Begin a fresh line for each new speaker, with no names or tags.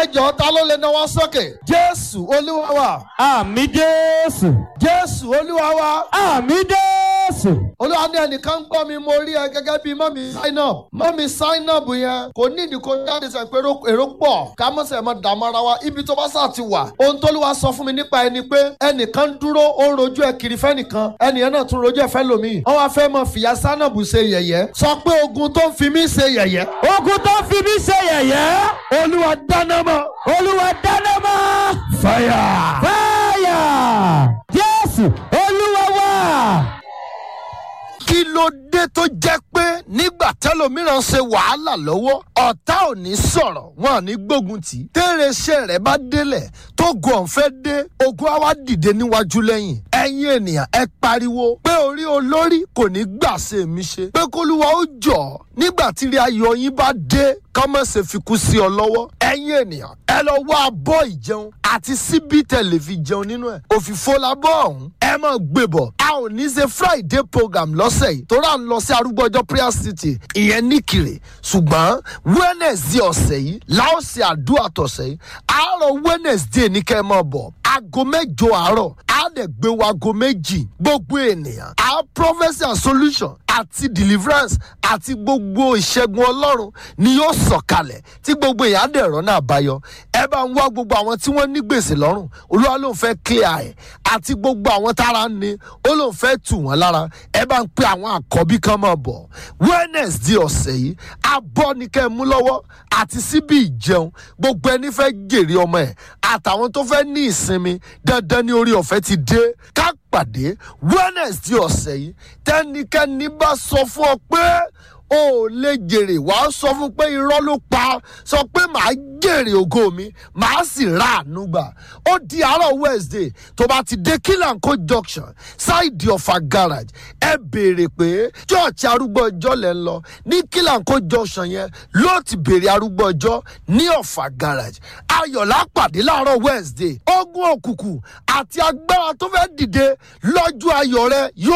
jọ ta ló lè náwó sókè jésù olúwa wa
àmì jésù
jésù olúwa wa
àmì jésù
olúwa ní ẹnìkan ń gbọ́ mi mo rí ẹ gẹ́gẹ́ bí mọ́mí sign up mọ́mí sign up yẹn kò ní ìdí kó jáde sẹ́ pé èrò- èrò pọ̀ ká mọ̀ sẹ́ mọ́ dààmú ara wa ibi tó bá sà ti wà ohun tó lùwà sọ fún mi nípa ẹni pé ẹnìkan ń dúró ó ń rojú ẹ kiri fẹ́nìkan ẹnìyẹn náà tún rojú ẹ fẹ́ lòmíì wọ́n wá fẹ́ mọ fìyà sánàbù ṣe yẹ̀yẹ́ sọ pé ogun tó ń fi mí ṣe yẹ̀yẹ́
ogun tó fi mí ṣe yẹ̀yẹ́
olúwa dáná mọ́
olúwa dáná mọ́
fire.
fáyà jésù olúwa wá.
kí ló dé tó jẹ́ pé nígbà tẹ́lòmíràn ṣe wàhálà lọ́wọ́ ọ̀tá ò ní sọ̀rọ̀ wọn ò ní gbógun tì í. téèrè iṣẹ́ rẹ̀ bá délẹ̀ tó gun ọ̀fẹ́ dé ogun á wá dìde níwájú lẹ́yìn. ẹ̀yin ènìyàn ẹ pariwo pé orí olórí kò ní gbà ṣe mí ṣe pé kólúwa ó jọ̀ nígbà tí ilé ayọ̀ yín bá dé kọ́mọ̀ ṣe fi kú sí ọ lọ́wọ́. ẹ̀yin ènìyàn ẹ lọ wá abọ́ ìjẹun àti síbí tẹ̀lé fi jẹun nínú ẹ̀. òfìfo la bọ́ ọ̀hún ẹ mọ̀ gbé bọ̀. a ò ní ṣe friday program lọ́sẹ̀ yìí tó rà ń lọ sí arúgbó ọjọ́ prayer city ìyẹn nìkìrè ṣùgbọ́n wednesday ọ̀sẹ̀ yìí láò ṣe àdúrà tọ̀sẹ̀ yìí àárọ̀ wednesday ní kẹ́ ẹ mọ̀ bọ̀ aago mẹ́jọ àárọ̀ á dẹ̀ gbé wa aago méjì gbogbo ènìyàn á prophecy and solution àti deliverance àti gbogbo ìṣẹ́gun ọlọ́run ni yóò sọ̀kalẹ̀ tí gbogbo èèyàn á dẹ̀ rọ́nà àbáyọ ẹ bá ń wá gbogbo àwọn tí wọ́n ní gbèsè lọ́rùn olúwa ló ń fẹ́ clear ẹ̀ àti gbogbo àwọn tára ń ni ó ló ń fẹ́ tù wọ́n lára ẹ bá ń pe àwọn àkọ́bí kan máa bọ̀ wednesday ọ̀sẹ̀ yìí abọ́ ni kẹ́ ẹ mú lọ́wọ́ àti síbi ìjẹun gbogbo ẹni fẹ́ jèrè ọmọ ẹ̀ àtàwọn tó fẹ́ ní ìsinmi dandan ní orí ọ̀fẹ́ ti dé ká pàdé wednesday ọ̀sẹ̀ yìí tẹ́nikẹ́ni bá sọ fún ọ pé o ò lè jèrè wàá sọ fún pé irọ́ ló pa sọ pé màá jèrè ògo mi màá sì ra àánú gbà ó di àárọ̀ wednesday tó bá ti dé kílànkó junction ṣáìdì ọ̀fà garage ẹ béèrè pé church arúgbó ọjọ́ lẹ́ ń lọ ní kílànkó junction yẹn ló ti béèrè arúgbó ọjọ́ ní ọ̀fà garage ayọ̀lá pàdé láàárọ̀ wednesday ogun òkùnkùn àti agbára tó fẹ́ dìde lọ́jọ́ ayọ̀ rẹ yóò